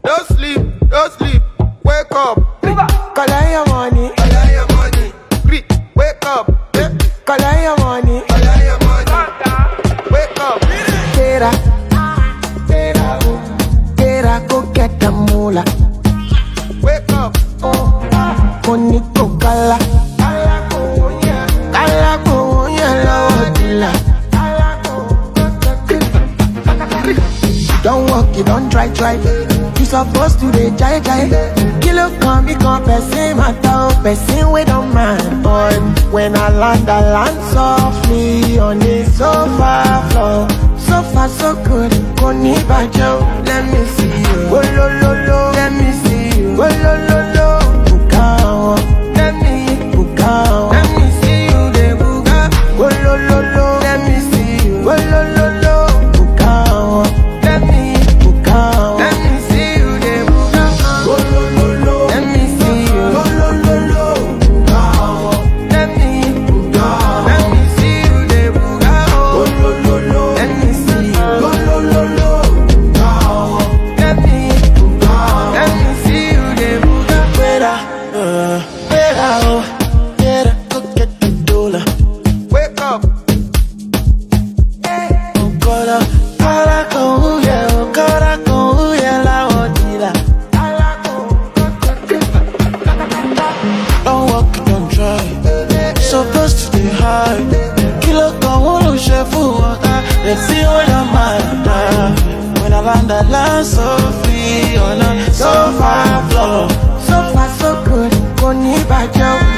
Don't sleep, don't sleep. Wake up. Collect your money, Collect your money. Creep, wake up. Eh, collect your money. Collect your money. Wake up. Get up, get up, get up, go get the moolah. Wake up. Money go kala, kala go yellow dilla. Don't walk, you don't try, try. You supposed to dey jai jai. Kilo come become person matter, person we don't mind. But when I land, I land softly on the sofa floor. So far so good, koni bajo. Let me see you. Oh lo lo lo, let me see you. Oh lo lo lo, buka Let me buka Let me see you, de buka. Oh lo lo lo, let me see you. Oh lo lo lo, buka Let me buka Let me see you, de buka. Oh lo lo lo, let me see you. Oh lo lo lo, buka Let me buka Let me see you, de buka. Oh lo lo lo, let me see you. Oh lo lo lo, buka Let me buka Let me see you, de buka. Fuera, uh, fuera, oh, fuera, go get the dollar. Wake up. Cora, cara con huye, cara con huye la botila. Don't walk, don't try. Supposed to be high. Kilo con uno chef water. Let's see what I'm at. When I land, I land so free on a sofa floor. So far, so good. Koni bajo.